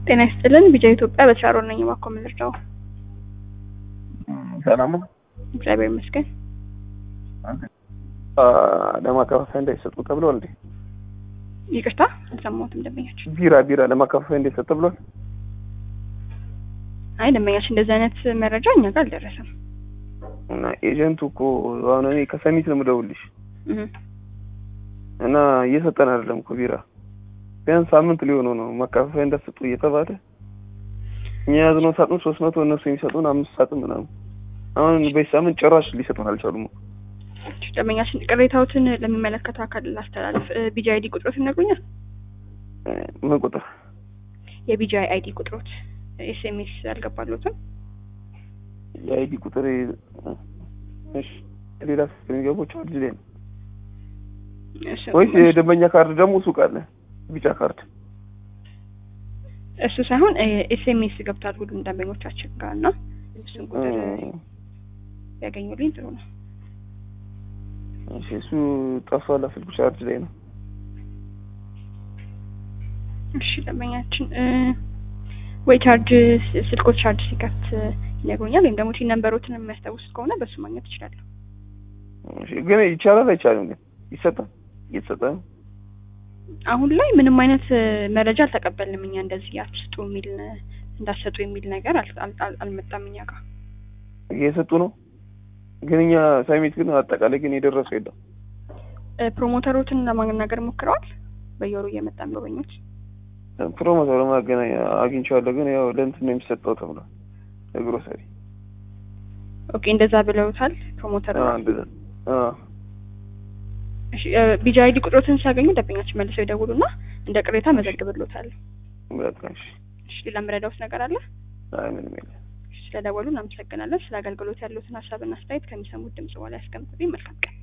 ጤና ይስጥልን ቢጃ ኢትዮጵያ በተሻሮ ነኝ። እባክዎ ምን ልርዳው? ሰላም ነው። እግዚአብሔር ይመስገን። ለማከፋፈያ እንዳይሰጡ ተብሏል እንዴ? ይቅርታ አልሰማሁትም። ደንበኛችን ቢራ ቢራ ለማከፋፈያ እንዳይሰጥ ተብሏል። አይ ደንበኛችን እንደዚህ አይነት መረጃ እኛ ጋር አልደረሰም። እና ኤጀንቱ እኮ አሁን እኔ ከሰሚት ነው የምደውልሽ እህ እና እየሰጠን አይደለም እኮ ቢራ ቢያንስ ሳምንት ሊሆነው ነው ማከፋፈያ እንዳትሰጡ እየተባለ እኛ የያዝነው ሳጥን ሶስት መቶ እነሱ የሚሰጡን አምስት ሳጥን ምናምን አሁን በዚህ ሳምንት ጭራሽ ሊሰጡን አልቻሉም እኮ። ደንበኛችን ቅሬታዎትን ለሚመለከተው አካል ላስተላልፍ። ቢጂ አይዲ ቁጥሮት ይነግሩኛል? ምን ቁጥር? የቢጂ አይዲ ቁጥሮት ኤስኤምኤስ አልገባሎትም? የአይዲ ቁጥር እሺ፣ ሌላ የሚገባው ቻርጅ ላይ ነው እሱ ወይስ የደንበኛ ካርድ ደግሞ ሱቅ አለ ቢጫ ካርድ? እሱ ሳይሆን ኤስኤምኤስ ገብቷል ሁሉም ደንበኞቻችን ጋር እና እሱን ቁጥር ያገኙልኝ ጥሩ ነው። እሺ፣ እሱ ጠፍቷል። ስልኩ ቻርጅ ላይ ነው። እሺ ደንበኛችን ወይ ቻርጅ ስልኮት ቻርጅ ሲከፍት ይነግሩኛል፣ ወይም ደግሞ ቲን ነንበሮትን የሚያስታውሱት ከሆነ በሱ ማግኘት ይችላለሁ። እሺ፣ ግን ይቻላል አይቻልም? ግን ይሰጣል እየተሰጠ ነው። አሁን ላይ ምንም አይነት መረጃ አልተቀበልንም። እኛ እንደዚህ አትስጡ የሚል እንዳሰጡ የሚል ነገር አል- አል- አልመጣም እኛ ጋር። እየሰጡ ነው። ግን እኛ ሳሚት ግን አጠቃላይ ግን የደረሰው የለም። ፕሮሞተሮትን ለማናገር ሞክረዋል። በየወሩ እየመጣን ጎበኞች ፕሮሞተር ማገናኛ አግኝቼዋለሁ። ግን ያው ለእንትን ነው የሚሰጠው ተብሏል። ለግሮሰሪ ኦኬ፣ እንደዛ ብለውታል ፕሮሞተር። አዎ፣ እንደዛ አዎ። ቢጂ አይዲ ቁጥሮትን ሲያገኙ ደንበኛችን መልሰው ይደውሉና እንደ ቅሬታ መዘግብሎታል። በቃ እሺ። እሺ፣ ሌላ የምረዳውት ነገር አለ? አይ ምንም የለም። ስለደወሉ እናመሰግናለን። ስለ አገልግሎት ያሉትን ሀሳብና አስተያየት ከሚሰሙት ድምጽ በኋላ ያስቀምጡልኝ። መልካም ቀን።